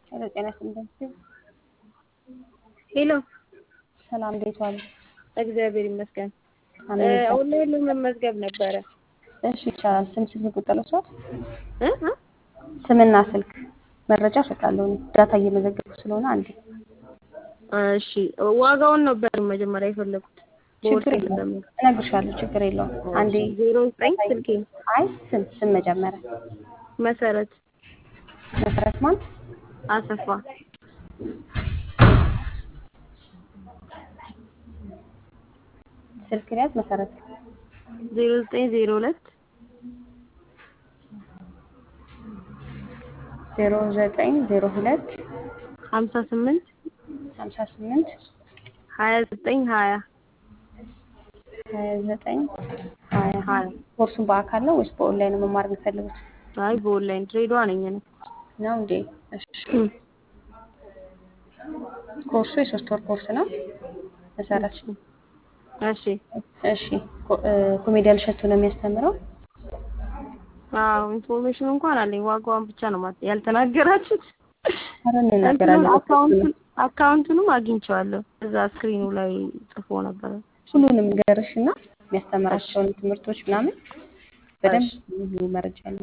ሄሎ ጤና ይስጥልኝ። ሄሎ ሰላም እንዴት ዋሉ? እግዚአብሔር ይመስገን። አሜን ይመስገን። ኦንላይን ለመመዝገብ ነበረ። እሺ ይቻላል። ስም ስልክ ቁጥር ልውሰድ? እ እ ስምና ስልክ መረጃ እሰጣለሁ። እኔ ዳታ እየመዘገብኩ ስለሆነ አንዴ እሺ ዋጋውን ነበር መጀመሪያ የፈለኩት። ችግር በወርቅ የለውም እንደምን እነግርሻለሁ። ችግር የለውም። አንዴ ዜሮ ዘጠኝ ስልኬ አይ ስም ስም መጀመሪያ መሰረት መሰረት ማን አሰፋ ስልክ ሊያዝ መሰረት ዜሮ ዘጠኝ ዜሮ ሁለት ዜሮ ዘጠኝ ዜሮ ሁለት ሀምሳ ስምንት ሀምሳ ስምንት ሀያ ዘጠኝ ሀያ ሀያ ዘጠኝ ሀያ ሀያ ኮርሱን በአካል ነው ወይስ በኦንላይን ነው መማር የሚፈልጉት? አይ በኦንላይን ድሬዳዋ ነኝ እኔ። ነው እንዴ? እሺ ኮርሱ የሶስት ወር ኮርስ ነው። መሰረት እሺ እሺ ኮ- እ፣ ኮሜዲያን እሸቱ ነው የሚያስተምረው። አዎ ኢንፎርሜሽን እንኳን አለኝ። ዋጋዋን ብቻ ነው ማለት ያልተናገራችሁት። ኧረ እንናገራለን። አካውንቱን አካውንቱንም አግኝቼዋለሁ እዛ ስክሪኑ ላይ ጽፎ ነበረ። ሁሉንም ገርሽ እና የሚያስተምራቸውን ትምህርቶች ምናምን በደንብ ሙሉ መረጃ ያለው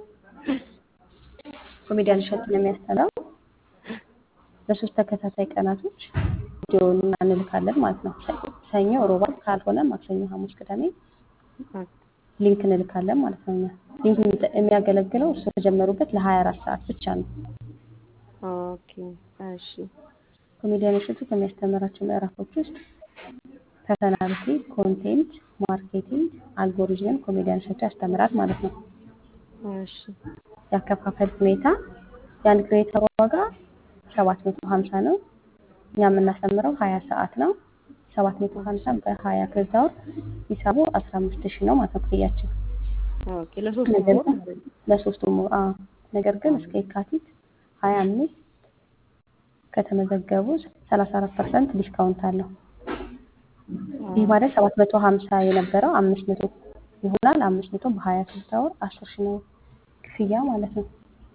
ኮሜዲያን እሸቱ ነው የሚያስተምረው። በሶስት ተከታታይ ቀናቶች ቪዲዮውን እንልካለን ማለት ነው። ሰ- ሰኞ፣ ሮብ፣ ዓርብ ካልሆነ ማክሰኞ፣ ሐሙስ፣ ቅዳሜ ሊንክ እንልካለን ማለት ነው። እኛ ሊንክ የሚጠ- የሚያገለግለው እሱ ከጀመሩበት ለ24 ሰዓት ብቻ ነው። ኦኬ እሺ ኮሜዲያን እሸቱ ከሚያስተምራቸው ምዕራፎች ውስጥ ፐርሰናሊቲ፣ ኮንቴንት፣ ማርኬቲንግ፣ አልጎሪዝምን ኮሜዲያን እሸቱ ያስተምራል ማለት ነው። እሺ ያከፋፈል ሁኔታ የአንድ ክሬዲት ዋጋ 750 ነው። እኛ የምናስተምረው 20 ሰዓት ነው። 750 በ20 ክሬዲት አወር ሂሳቡ 15000 ነው ማለት ነው ክፍያችን። ኦኬ ለሶስት ነገር ወር ግን ለሶስቱም ወር አዎ። ነገር ግን እስከ የካቲት 25 ከተመዘገቡ 34% ዲስካውንት አለው። ይህ ማለት 750 የነበረው 500 ይሆናል። 500 በ20 ክሬዲት አወር 10 ሺህ ነው ክፍያ ማለት ነው።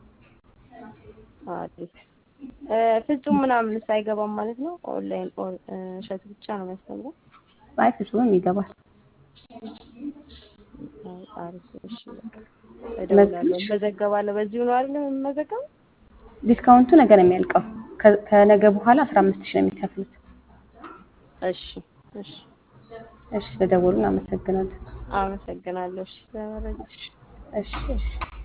አሪፍ እ፣ ፍጹም ምናምን አይገባም ማለት ነው። ኦንላይን ኦን- እ፣ እሸቱ ብቻ ነው የሚያስተምረው። አይ ፍጹምም ይገባል። አይ፣ አሪፍ እሺ በቃ እደውላለሁ፣ እመዘገባለሁ። በዚሁ ነው አይደል የምመዘገበው? ዲስካውንቱ ነገ ነው የሚያልቀው። ከ- ከነገ በኋላ 15 ሺህ ነው የሚከፍሉት። እሺ እሺ እሺ ስለደወሉ እናመሰግናለን። አመሰግናለሁ። እሺ ለመረጃ እሺ እሺ